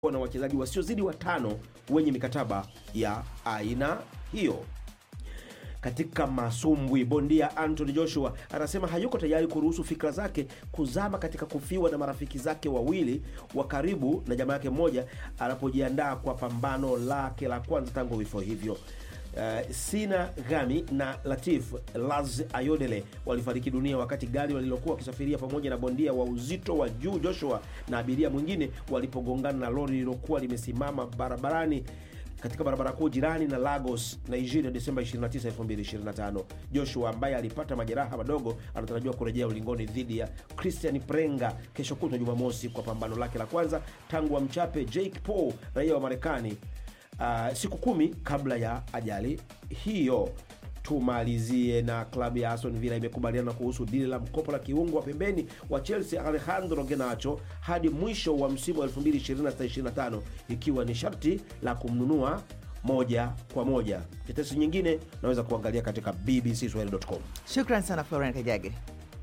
na wachezaji wasiozidi watano wenye mikataba ya aina hiyo. Katika masumbwi, bondia Anthony Joshua anasema hayuko tayari kuruhusu fikra zake kuzama katika kufiwa na marafiki zake wawili wa karibu na jamaa yake mmoja anapojiandaa kwa pambano lake la kwanza tangu vifo hivyo. Uh, Sina Gami na Latif Laz Ayodele walifariki dunia wakati gari walilokuwa wakisafiria pamoja na bondia wa uzito wa juu Joshua na abiria mwingine walipogongana na lori lililokuwa limesimama barabarani katika barabara kuu jirani na Lagos, Nigeria, Desemba 29, 2025. Joshua ambaye alipata majeraha madogo anatarajiwa kurejea ulingoni dhidi ya Christian Prenga kesho kutwa Jumamosi kwa pambano lake la kwanza tangu amchape Jake Paul, raia wa Marekani, uh, siku kumi kabla ya ajali hiyo. Tumalizie na klabu ya Aston Villa imekubaliana kuhusu dili la mkopo la kiungo wa pembeni wa Chelsea Alejandro Garnacho hadi mwisho wa msimu wa 2026/25 ikiwa ni sharti la kumnunua moja kwa moja. Tetesi nyingine naweza kuangalia katika bbcswahili.com. Shukran sana Florian Kajage.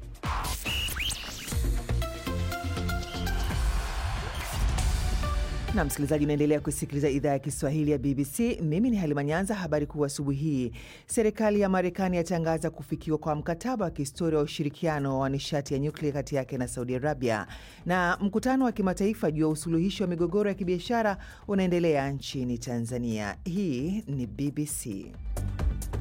na msikilizaji, unaendelea kusikiliza idhaa ya Kiswahili ya BBC. Mimi ni Halima Nyanza. Habari kuu asubuhi hii, serikali ya Marekani yatangaza kufikiwa kwa mkataba wa kihistoria wa ushirikiano wa nishati ya nyuklia kati yake na Saudi Arabia, na mkutano wa kimataifa juu ya usuluhishi wa migogoro ya kibiashara unaendelea nchini Tanzania. Hii ni BBC.